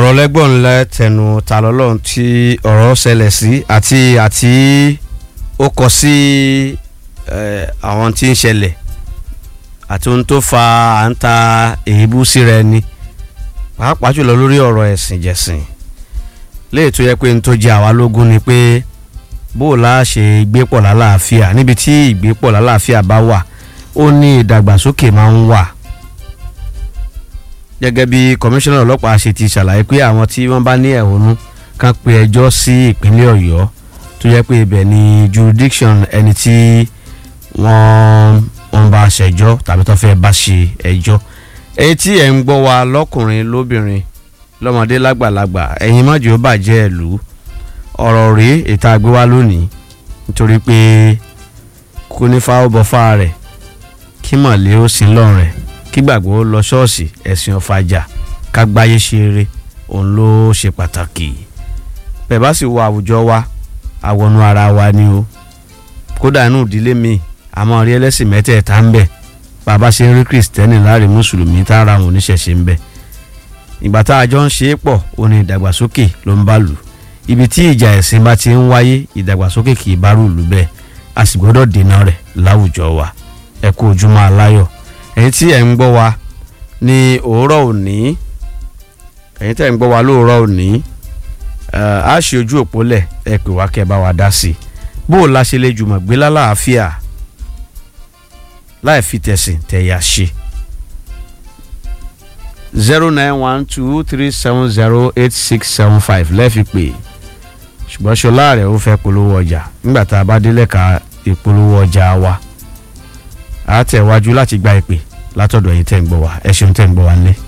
ọ̀rọ̀ lẹ́gbọ̀n ńlẹ̀ tẹnu ta lọ́lọ́run tí ọ̀rọ̀ ṣẹlẹ̀ sí àti àti ó kọ sí àwọn tí ń ṣẹlẹ̀ àti ohun tó fa à ń ta èébú síra ẹni pàápàá jùlọ lórí ọ̀rọ̀ ẹ̀sìn jẹ̀sìn léè tó yẹ pé n tó jẹ àwa lógún ni pé bó o la ṣe gbé pọ̀ lálàáfíà níbi tí ìgbé pọ̀ lálàáfíà bá wà ó ní ìdàgbàsókè máa ń wà gẹ́gẹ́ bí kọmíṣánná ọlọ́pàá ṣe ti ṣàlàyé pé àwọn tí wọ́n bá ní ẹ̀hónú kan pe ẹjọ́ sí ìpínlẹ̀ ọ̀yọ́ tó yẹ pé ibẹ̀ ni jurisdiction ẹni tí wọ́n wọ́n bá ṣẹjọ́ tàbí tó fẹ́ bá ṣe ẹjọ́ èyí tí ẹ̀ ń gbọ́ wa lọ́kùnrin lóbìnrin lọ́mọdé lágbàlagbà ẹ̀yin mọ́jú ó bàjẹ́ ẹ̀lú ọ̀rọ̀ rèé ìta gbé wá lónìí nítorí pé kò ní fáwọ́ bọ́ fáa rẹ̀ kí mọ̀lẹ́ ó sin lọ́rùn rẹ̀ kí gbàgbọ́ ó lọ ṣọ́ọ̀ṣì ẹ̀sìn ọ̀fàjà kágbáyé ṣe eré òun ló ṣe pàtàkì bẹ́ẹ̀ bá sì wọ àwùjọ wa àwọnú ara wa ni o kódà inú ìdílé mi àmọ́ rí ẹlẹ́sìn mẹ́tẹ̀ẹ̀ta ń bẹ bàbá ṣe ń rí kìrìsìtẹ́nì láàrin mùsùlùmí tá ara àwọn oníṣẹ̀ṣe ń bẹ ìgbà tá a jọ ń ṣe é pọ̀ ó ní ìdàgbàsókè ló ń bá lù ibi tí ìjà ẹ̀sìn bá ti ń wáyé ìdàgbàsókè kì í bá rú lù bẹ́ẹ̀ a sì gbọ́dọ̀ dènà rẹ̀ láwùjọ wa ẹ kú ojúmọ́ aláyọ̀ ẹ̀yin tí ẹ̀ ń gbọ́ wa ní òórọ̀ òní ẹ̀yin tí ẹ̀ ń gbọ́ wa lóòrọ̀ òní a ṣe ojú òpó lẹ̀ ẹ pè wá kẹ́ ẹ bá wa dá sí i bó o la ṣe lè jùmọ̀ gbé lálàáfíà láì fi tẹ̀sìn tẹ̀yà ṣe zero nine one two three seven zero eight six seven five lẹ́ẹ̀fi pè ṣùgbọ́n ṣọlá rẹ̀ ó fẹ́ polówó ọjà nígbà tá a bá délẹ̀ ka ìpolówó ọjà wa a tẹ̀ wájú láti gba ìpè látọ̀dọ̀ ẹ̀yin tẹ̀ ń gbọ́ wa ẹ ṣeun tẹ̀ ń gbọ́ wa nílé.